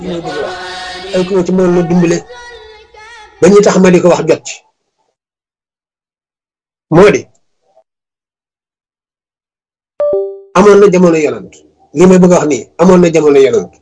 li may bëgg wax ay ku ma ci mën na dimbale ba ñu tax ma di ko wax jot ci moo di amoon na jamono yonant li may bëgg a wax nii amoon na jamono yonant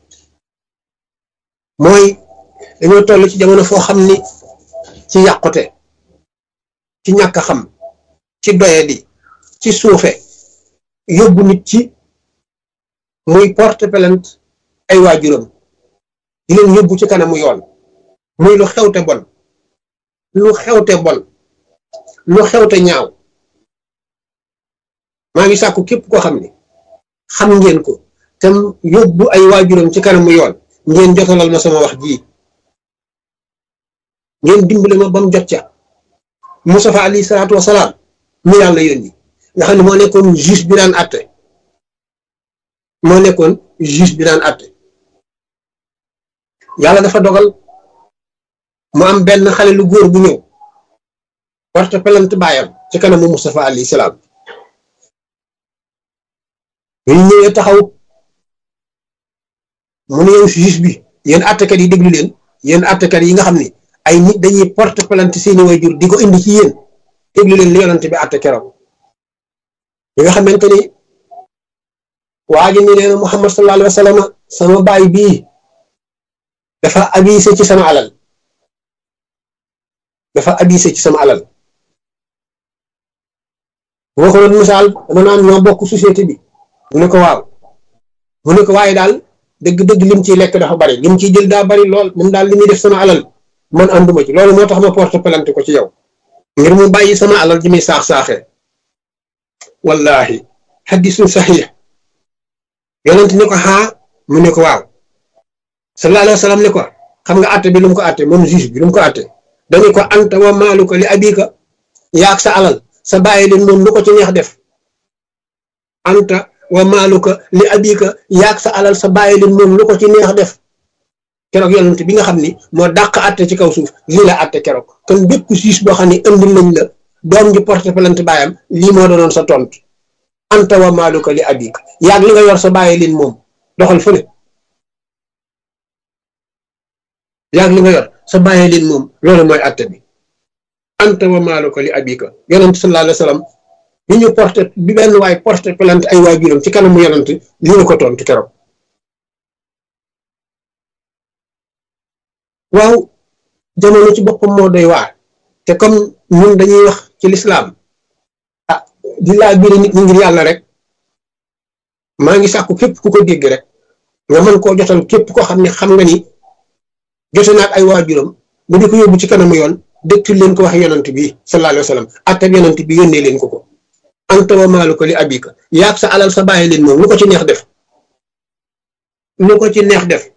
mooy dañoo toll ci jamono foo xam ni ci yàqute ci ñàkk a xam ci doyadi ci suufe yóbbu nit ci muy porte plainte ay waajuram di leen yóbbu ci kanamu yoon muy lu xewte bon lu xewte bon lu xewte ñaaw maa ngi sàkku képp koo xam ni xam ngeen ko te yóbbu ay waajuram ci kanamu yoon ngeen jotalal ma sama wax ji ngeen dimbale ma ba mu jot ca Mustafa alayhi salaatu wasalaam mi yàlla yónni nga xam ne moo nekkoon juge bi daan àtte moo nekkoon juge bi daan àtte yàlla dafa dogal mu am benn xale lu góor bu ñëw porte plainte baayam ci kanamu Mustafa alayhi salaam bu ñu ñëwee taxaw mu ne yow juge bi yéen àttekat yi déglu leen yéen àttekat yi nga xam ne ay nit dañuy porte plainte seeni waajur di ko indi ci yéen déglu leen li yonante bi àtte keroog bi nga xamante ni waa ji ni nee na Muhammad sallallahu alayhi wa sallam sama baay bii dafa abisé ci sama alal dafa abisé ci sama alal bu ma ko doon misaal dama naan ñoo bokk société bi mu ne ko waaw mu ne ko waaye daal dëgg-dëgg lim ciy lekk dafa bari lim ciy jël daa bari lool moom daal li muy def sama alal man ànduma ci loolu moo tax ma porte plainte ko ci yow ngir mu bàyyi sama alal ji muy saax saaxee wallahi xadisun saxiix yonent ne ko xaa mu ne ko waaw sallallahu alayhi wa sallam ne ko xam nga àtte bi lu mu ko àtte moom juge bi lu mu ko àtte dañu ko anta wa maaluka li abika yaag sa alal sa bàyyi leen moom lu ko ci neex def anta wa maaluka li abika yaag sa alal sa bàyyi leen moom lu ko ci neex def keroog yonent bi nga xam ni moo dàq àtte ci kaw suuf lii la àtte keroog kon bépp juge boo xam ne indi nañ la doom ji porte plainte baayam lii moo doonoon sa tontu anta wa maaluka li abika yaag li nga yor sa bàyyi leen moom doxal fële yaag li nga yor sa bàyyi leen moom loolu mooy àtte bi anta wa maaluka li abika yonent sallallahu alayhi wa sallam bi ñu porte bi benn waay porte plainte ay waajuram ci kanamu yonent lii la ko tontu keroog waaw jamono ci boppam moo doy waar te comme ñun dañuy wax ci lislaam ah di laa biir nit ñi ngir yàlla rek maa ngi sàkku képp ku ko dégg rek nga mën koo jotal képp koo xam ne xam nga ni jote naag ay waajuram mu di ko yóbbu ci kanamu yoon dëktul leen ko wax yonant bi sallallahu alayhi wa sallam attab yonant bi yónnee leen ko ko anta wa maaluka li abika yaag sa alal sa bàyyi leen moom lu ko ci neex def lu ko ci neex def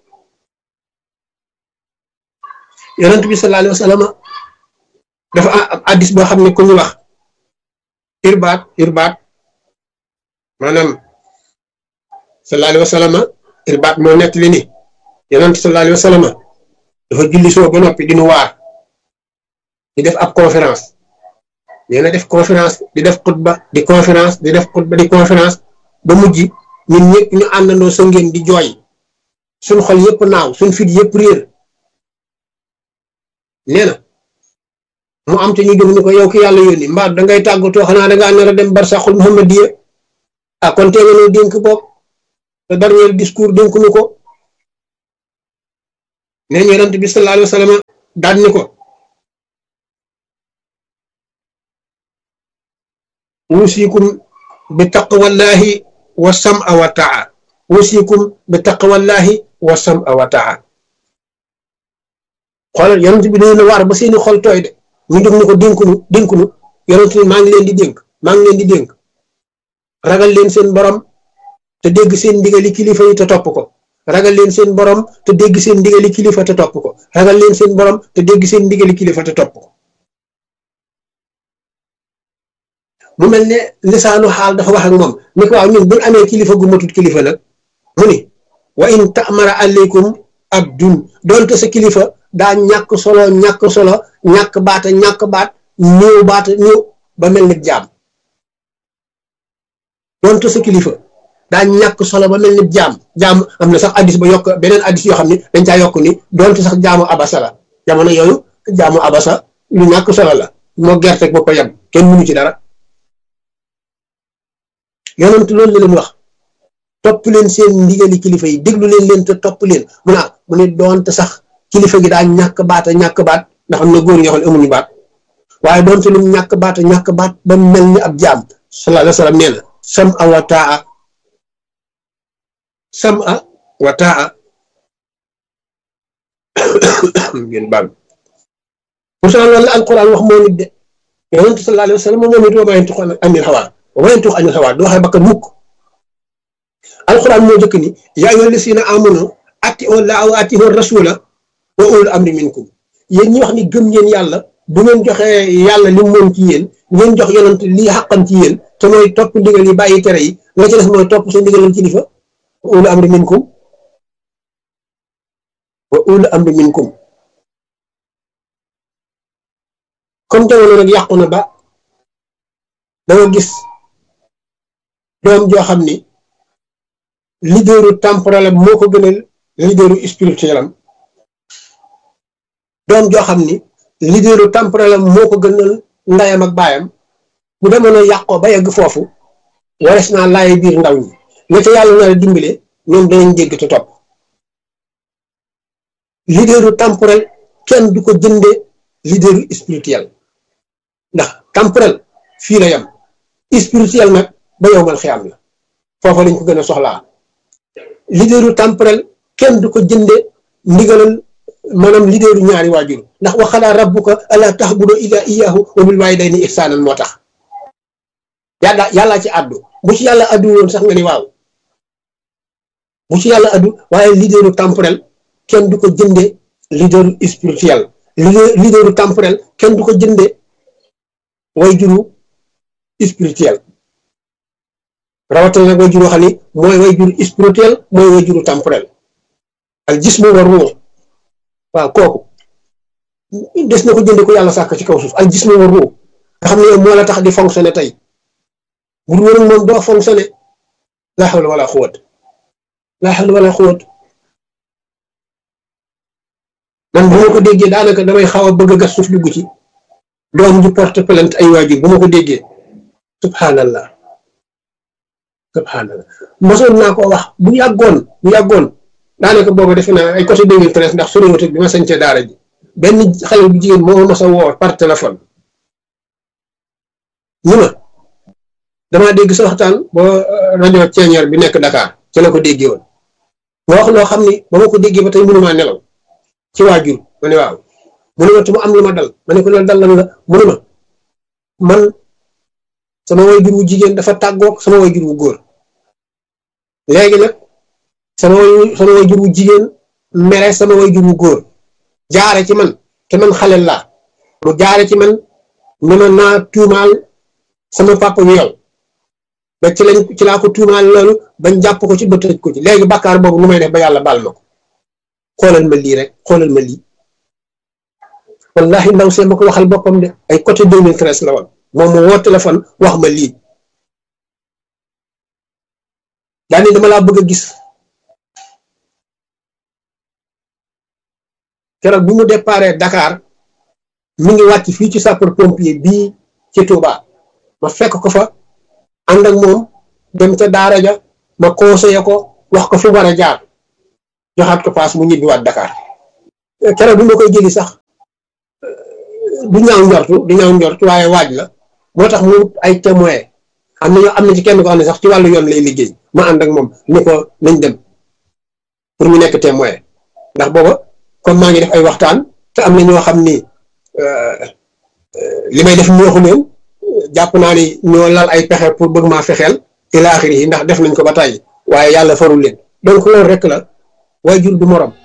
yonent bi sallallahu alayhi wa sallam dafa am addis boo xam ne ku ñu wax irbaat irbaat maanaam sallallahu alayhi wa sallam irbaat moo nekk li ni yonent sallallahu alayhi wa sallam dafa julli soo ba noppi di nu waar di def ab conférence nee na def conférence di def xutba di conférence di def xutba di conférence ba mujj ñun ñëpp ñu àndandoo sa ngeen di jooy suñ xol yëpp naaw suñ fit yëpp réer nee na mu am te ñu jóg ni ko yow ki yàlla yónni mbaa dangay tàggatoo xanaa dangaa nar a dem barsaxul muhammadiya ah kon tee nga noo dénk bopp te dernier discours dénk nu ko nee ñu yonent bi sallallahu alayhi wa sallam daan ni ko wusikum bi taqwallahi wa sam'a wa taa wusikum bi taqwallahi wa sam'a wa taa xoolal yonent bi dañu la waar ba seeni xol tooy de ñu jóg ni ko dénkunu dénkunu yonent bi maa ngi leen di dénk maa ngi leen di dénk ragal leen seen borom te dégg seen ndigali kilifa yi te topp ko ragal leen seen borom te dégg seen ndigali kilifa te topp ko ragal leen seen borom te dégg seen ndigali kilifa te topp ko mu mel ne lisaanu xaal dafa wax ak moom ni ko waaw ñun buñ amee kilifa gu matut kilifa nag mu ni wa in tamara aleykum abdun doonte sa kilifa daa ñàkk solo ñàkk solo ñàkk baata ñàkk baat néew baata néew ba mel ni jaam doonte sa kilifa daa ñàkk solo ba mel ni jaam jaam am na sax addis ba yokk beneen addis yoo xam ne dañ caa yokk ni doonte sax jaamu abasa la jamono yooyu jaamu abasa lu ñàkk solo la moo gerte ba ko yem kenn mënu ci dara yonent loolu la leen wax topp leen seen ndigali kilifa yi déglu leen leen te topp leen mu naa mu ne doonte sax kilifa gi daa ñàkk baat a ñàkk baat ndax am na góor ñoo xam ne amuñu baat waaye doonte lu ñàkk baat a ñàkk baat ba mel ni ab jaam sallallahu alayhi wa sallam nee na sam a wa taa sam a wa taa ngeen baal pourtant loolu la alquran wax moo nit de yonent sallallahu alayhi wa sallam moom it wa ma yantiqu anil hawaa wa ma yantiqu anil hawaa du waxee bakkan mukk alquran moo jëkk ni yaa ayyuha llazina amanu atii'u llaaha wa atii'u rasuula wa ulul amri minkum yéen ñi wax ni gëm ngeen yàlla bu ngeen joxee yàlla li moom ci yéen ngeen jox yonent lii xàqam ci yéen te mooy topp ndigal yi bàyyi tere yi la ci def mooy topp seen ndigalal kilifa wa ulul amri minkum wa ulul amri minkum comme jamono nag yàqu na ba danga gis doom joo xam ni leaderu temporel am moo ko gënal leaderu spirituel am doom joo xam ni leaderu temporel am moo ko gënal ndayam ak baayam bu demoon a yàqoo ba yegg foofu wares naa laay biir ndaw ñi nga ca yàlla na la dimbale ñoom danañ dégg te topp leaderu temporel kenn du ko jënde leaderu spirituel ndax temporel fii la yam spirituel nag ba yowmal xiyam la foofa lañ ko gën a soxlaa leaderu temporel kenn du ko jënde ndigalal maanaam leaderu ñaari waajur ndax waxalaa rabbuka ala tahbudu illa iyyahu wa bil walidayni ihsanan moo tax yàlla yàllaa ci àddu bu ci yàlla àddu woon sax nga ni waaw bu ci yàlla àddu waaye leaderu temporel kenn du ko jënde leaderu spirituel leaderu temporel kenn du ko jënde way juru spirituel rawatina nag way juru xam ni mooy way juru spirituel mooy way juru temporel al jismu wa ruux waaw kooku des na ko jënde ko yàlla sàkk ci kaw suuf al jismu wa ruux nga xam ne moo la tax di fonctionner tey bu dul woon moom doo fonctionner laa xawla wala xuwat laa xawla wala xuwat man bu ma ko déggee daanaka damay xaw a bëgg a gas suuf dugg ci doom ju porte plainte ay waajur bu ma ko déggee subhanallah subhanallah mosoon naa ko wax bu yàggoon bu yàggoon daanaka boobu defe naa ay côté 2013 ndax soriwut bi ma sañcee daara ji benn xale bu jigéen moo ma sa woo par téléphone ñu ma damaa dégg sa waxtaan ba rajo ceeñeer bi nekk Dakar ci la ko déggee woon ma wax loo xam ni ba ma ko déggee ba tey mënumaa nelaw ci waajur ma ne waaw mu ne ma te mu am lu ma dal ma ne ko loolu dal lan la mu ne ma man sama waajur wu jigéen dafa tàggoog sama waajur wu góor léegi nag sama way sama waajur wu jigéen mere sama waajur wu góor jaare ci man te man xale laa mu jaare ci man ne ma naa tuumaal sama papa yu yow ba ci lañ ci laa ko tuumaal loolu bañ jàpp ko ci ba tëj ko ci léegi bàkkaar boobu nu may def ba yàlla baal ma ko xoolal ma lii rek xoolal ma lii wallahi ndaw see ma ko waxal boppam de ay côté 2013 la woon moom moo woo téléphone wax ma lii daani dama laa bëgg a gis keroog bi mu déparé Dakar mi ngi wàcc fii ci sapeur pompier bii ci Touba ma fekk ko fa ànd ak moom dem ca daara ja ma conseillé ko wax ko fi war a jaar joxaat ko paas mu ñibbiwaat Dakar keroog bi ma koy jëli sax du ñaaw njortu du ñaaw njortu waaye waaj la moo tax mu ay témoin am na ñoo am na ci kenn ko xam ne sax ci wàllu yoon lay liggéey ma ànd ak moom ni ko nañ dem pour ñu nekk témoin ndax booba comme maa ngi def ay waxtaan te am na ñoo xam ni li may def ñooxu leen jàpp naa ni ñoo lal ay pexe pour bëgg maa fexeel ila axiri yi ndax def nañ ko ba tàyyi waaye yàlla farul leen donc loolu rek la waajur du morom